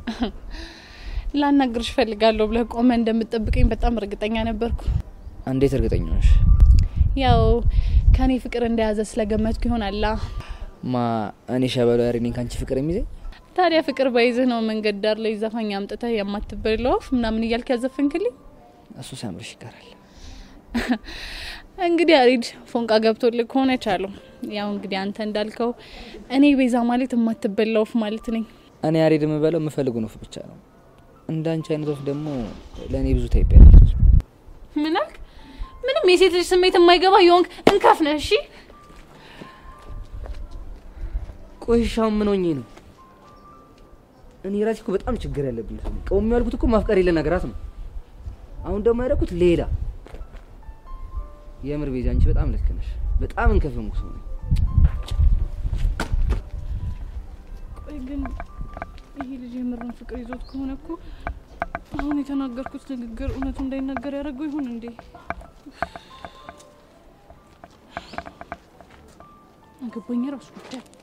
ላናግርሽ እፈልጋለሁ ብለህ ቆመ እንደምትጠብቀኝ በጣም እርግጠኛ ነበርኩ። እንዴት እርግጠኛ ነሽ? ያው ከኔ ፍቅር እንደያዘ ስለገመትኩ ይሆናላ። ማ እኔ ሸበሎ ያሬ ነኝ ከአንቺ ፍቅር የሚይዘኝ? ታዲያ ፍቅር በይዝህ ነው መንገድ ዳር ላይ ዘፋኝ አምጥተህ የማትበላው ወፍ ምናምን እያልክ ያዘፈንክልኝ? እሱ ሲያምርሽ ይቀራል። እንግዲህ አሪድ ፎንቃ ገብቶልህ ከሆነ ቻለው። ያው እንግዲህ አንተ እንዳልከው እኔ ቤዛ ማለት የማትበላ ወፍ ማለት ነኝ። እኔ ያሬድ የምበለው የምፈልጉን ወፍ ብቻ ነው። እንደ አንቺ አይነት ወፍ ደግሞ ለእኔ ብዙ ታይቢያለች። ምን አልክ? ምንም የሴት ልጅ ስሜት የማይገባ የሆንክ እንከፍ ነህ። እሺ ቆይሻው ምን ሆኜ ነው? እኔ ራሴ እኮ በጣም ችግር ያለብኝ ሰው ነኝ። ቀውም ያልኩት እኮ ማፍቀር የለ ነገራት ነው። አሁን ደግሞ ያደረኩት ሌላ። የምር ቤዛ አንቺ በጣም ልክ ነሽ። በጣም እንከፍምኩ ሰው ነኝ። ቆይ ግን ይሄ ልጅ የምርን ፍቅር ይዞት ከሆነ እኮ አሁን የተናገርኩት ንግግር እውነቱ እንዳይናገር ያደረገው ይሁን እንዴ? አገባኝ ራሱ ጉዳይ